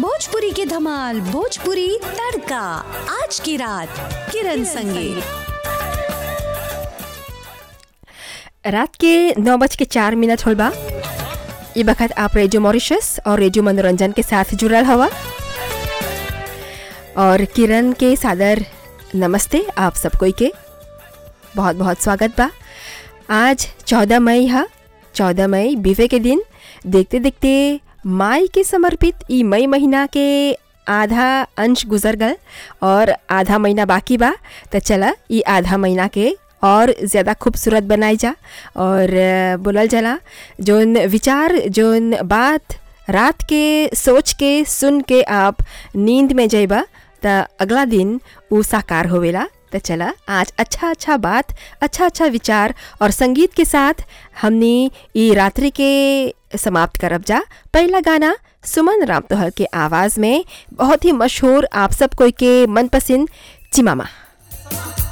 भोजपुरी की धमाल भोजपुरी तड़का आज की रात किरण संगे रात के नौ बज के चार मिनट होल बा ये वक्त आप रेडियो मॉरिशस और रेडियो मनोरंजन के साथ जुड़ल हवा और किरण के सादर नमस्ते आप सब कोई के बहुत बहुत स्वागत बा आज चौदह मई है चौदह मई बीवे के दिन देखते देखते माई के समर्पित ई मई महीना के आधा अंश गुजर गल और आधा महीना बाकी बा तो चला ई आधा महीना के और ज़्यादा खूबसूरत बनाई जा और अ, बोलल जाला जोन विचार जोन बात रात के सोच के सुन के आप नींद में जइबा त अगला दिन ऊ साकार होवेला तो चला आज अच्छा अच्छा बात अच्छा अच्छा विचार और संगीत के साथ हमने ई रात्रि के समाप्त करब जा पहला गाना सुमन राम तोहर के आवाज़ में बहुत ही मशहूर आप सब कोई के मनपसंद चिमामा